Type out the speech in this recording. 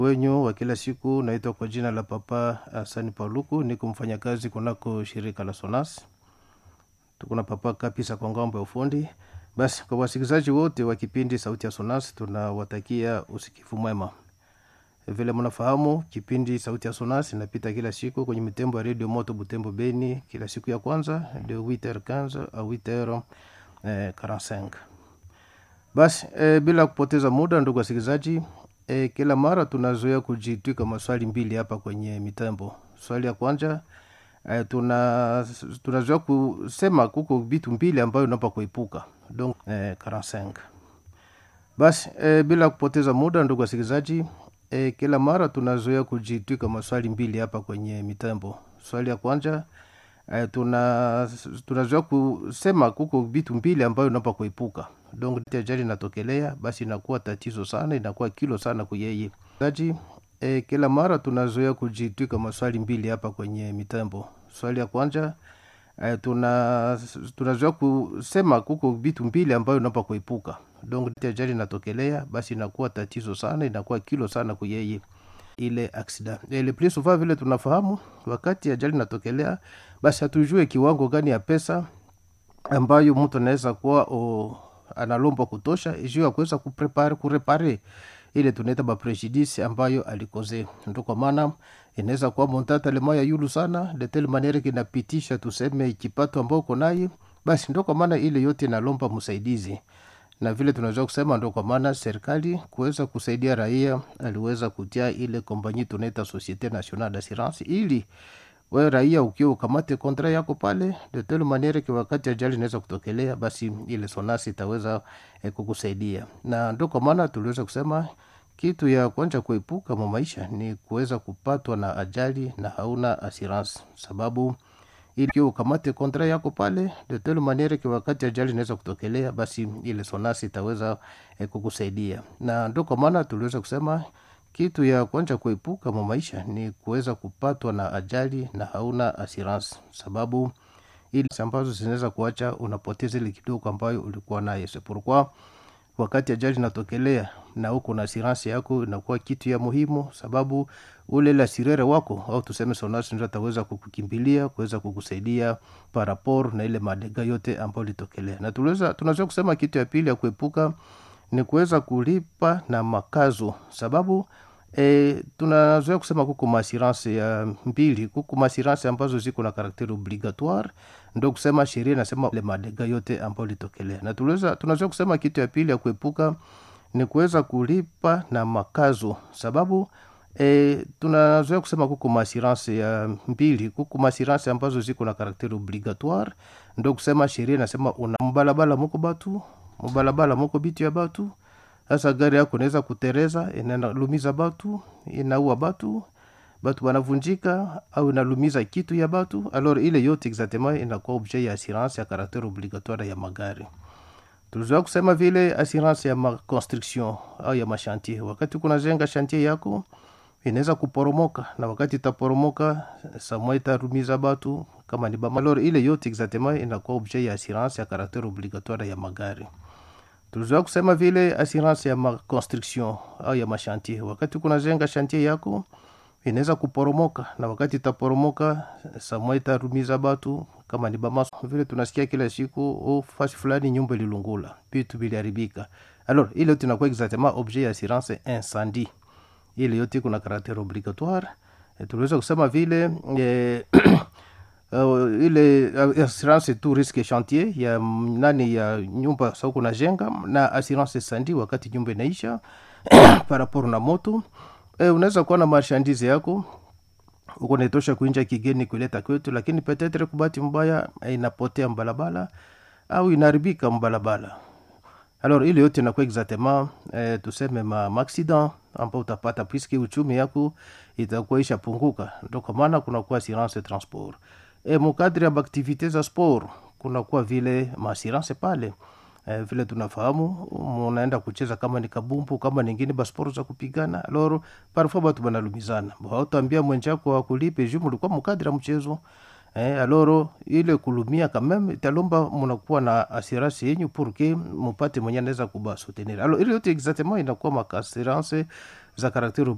wenyu wa kila siku. Naitwa kwa jina la Papa Hasani Paluku, niko mfanyakazi kunako shirika la Sonas. Tuko na Papa Kapisa kwa ngambo ya ufundi. Basi kwa wasikilizaji wote wa kipindi Sauti ya Sonas tunawatakia usikivu mwema. Vile mnafahamu kipindi Sauti ya Sonas inapita kila siku kwenye mitembo ya redio Moto Butembo Beni, kila siku ya kwanza de 8h15 au 8h45. Basi e, bila kupoteza muda, ndugu wasikilizaji, e, kila mara tunazoea kujitwika maswali mbili hapa kwenye mitambo. Swali ya kwanza e, tuna tunazoea kusema kuko vitu mbili ambayo unapa kuepuka donc e, 45. Basi e, bila kupoteza muda, ndugu wasikilizaji, e, kila mara tunazoea kujitwika maswali mbili hapa kwenye mitambo. Swali ya kwanza e, tuna tunazoea kusema kuko vitu mbili ambayo unapa kuepuka donc ajali inatokelea, basi inakuwa tatizo sana, inakuwa kilo sana kuyeye zaji. E, kila mara tunazoea kujitwika maswali mbili hapa kwenye mitambo. Swali ya kwanza e, tuna tunazoea kusema kuko vitu mbili ambayo unapa kuepuka donc ajali inatokelea, basi inakuwa tatizo sana, inakuwa kilo sana kuyeye ile accident. E, le plus souvent vile tunafahamu, wakati ajali inatokelea, basi hatujue kiwango gani ya pesa ambayo mtu anaweza kuwa o, analomba kutosha juu ya kuweza kuprepare kurepare ile tunaita baprejudice ambayo alikoze. Ndio kwa maana inaweza kuwa montata lema ya yulu sana de telle maniere kinapitisha tuseme kipato ambao uko naye, basi ndio kwa maana ile yote inalomba msaidizi, na vile tunaweza kusema ndio kwa maana serikali kuweza kusaidia raia aliweza kutia ile kompanyi tunaita Societe Nationale d'Assurance ili we raia ukiwa ukamate kontra yako pale de telle maniere ki wakati ajali inaweza kutokelea, basi ile sonasi itaweza eh, kukusaidia. Na ndio kwa maana tuliweza kusema kitu ya kwanza kuepuka mwa maisha ni kuweza kupatwa na ajali na hauna assurance, sababu ili ukiwa ukamate kontra yako pale de telle maniere ki wakati ajali inaweza kutokelea, basi ile sonasi itaweza eh, kukusaidia. Na ndio kwa maana tuliweza kusema kitu ya kwanza kuepuka mwa maisha ni kuweza kupatwa na ajali na hauna assurance, sababu ili ambazo zinaweza kuacha unapoteza ile kidogo ambayo ulikuwa nayo. C'est pourquoi wakati ajali inatokelea na uko na assurance yako inakuwa kitu ya muhimu, sababu ule la sirere wako au tuseme sonasi ndio ataweza kukukimbilia kuweza kukusaidia par rapport na ile madega yote ambayo litokelea. Na tuliweza tunaweza kusema kitu ya pili ya kuepuka ni kuweza kulipa na makazo, sababu e, tunazoea kusema kuko maassurance ya mbili, kuko maassurance ambazo ziko na karakteri obligatoire, ndo kusema sheria inasema ile madega yote ambayo litokelea. Na tuliweza tunazoea kusema kitu ya pili ya kuepuka ni kuweza kulipa na makazo, sababu e, tunazoea kusema kuko maassurance ya mbili, kuko maassurance ambazo ziko na karakteri obligatoire, ndo kusema sheria inasema una mbalabala muko batu mubalabala muko bitu ya batu sasa gari yako inaweza kutereza inalumiza batu inaua batu batu wanavunjika au inalumiza kitu ya batu alors ile yote exactement inakuwa objet ya assurance ya caractère obligatoire ya magari tulizoea kusema vile assurance ya ma construction au ya mashantier wakati kunajenga shantier yako inaweza kuporomoka na wakati itaporomoka samwa itarumiza batu kama ni bama alors ile yote exactement inakuwa objet ya assurance ya caractère obligatoire ya magari tulizoea kusema vile assurance ya ma construction au ya mashantier wakati kunajenga shantier yako inaweza kuporomoka na wakati itaporomoka samwa itarumiza batu kama ni bama vile tunasikia kila siku oh, fasi fulani nyumba ililungula vitu viliharibika alors ile yote inakuwa exactement objet ya assurance incendie ile yote kuna caractère obligatoire e, tuliweza kusema vile e, uh, ile uh, assurance tu risque chantier ya nani ya nyumba sa kuna jenga na assurance sandi wakati nyumba inaisha par rapport na moto e, unaweza kuwa na marchandise yako uko naitosha kuinja kigeni kuleta kwetu, lakini petetre kubati mbaya inapotea mbalabala au inaharibika mbalabala. Alors ile yote inakuwa exactement eh, tuseme ma accident ambao utapata puisque uchumi yako itakuwa ishapunguka, ndio kwa maana kunakuwa assurance transport e mukadri ya activite za sport kunakuwa vile maassurance pale eh, vile tunafahamu munaenda kucheza kama ni kabumbu kama ningine basport za kupigana aloro parfois batu banalumizana hautaambia mwenjako akulipe juu mulikuwa mukadri ya mchezo eh, aloro ile kulumia kameme italomba munakuwa na assurance yenyu pour que mupate mwenye anaweza kuba soutenir alors ile yote exactement inakuwa ma assurance za caractère